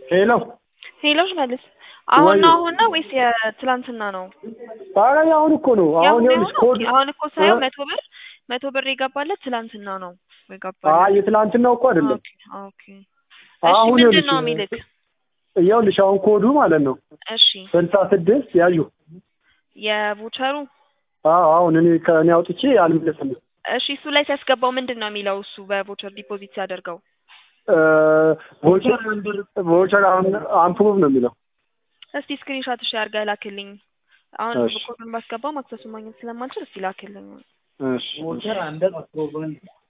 ሄሎ ሄሎሽ መልስ አሁን ወይ- ነው አሁን ነው ወይስ የትላንትና ነው? ኧረ አሁን እኮ ነው አሁን ያሁን ይኸውልሽ ነው? ኮድ ኦኬ፣ አሁን እኮ ሳየው እ? መቶ ብር መቶ ብር የገባለት ትላንትና ነው አይ የገባለት። የትላንትናው እኮ አይደለም ኦኬ ኦኬ። እሺ አሁን ምንድን ይኸውልሽ ነው የሚልክ? ይኸውልሽ አሁን ኮዱ ማለት ነው እሺ ስልሳ ስድስት ያዩ የቮቸሩ አዎ አሁን እኔ ከእኔ አውጥቼ አልመለስልኝ እሺ እሱ ላይ ሲያስገባው ምንድን ነው የሚለው? እሱ በቮቸር ዲፖዚት ሲያደርገው ቮቸር ቮቸር አምፕሩቭ ነው የሚለው እስቲ ስክሪንሾት እሺ አድርገህ ላክልኝ። አሁን እሺ። ኮዱን ባስገባው ማክሰሱን ማግኘት ስለማልችል እስቲ ላክልኝ። እሺ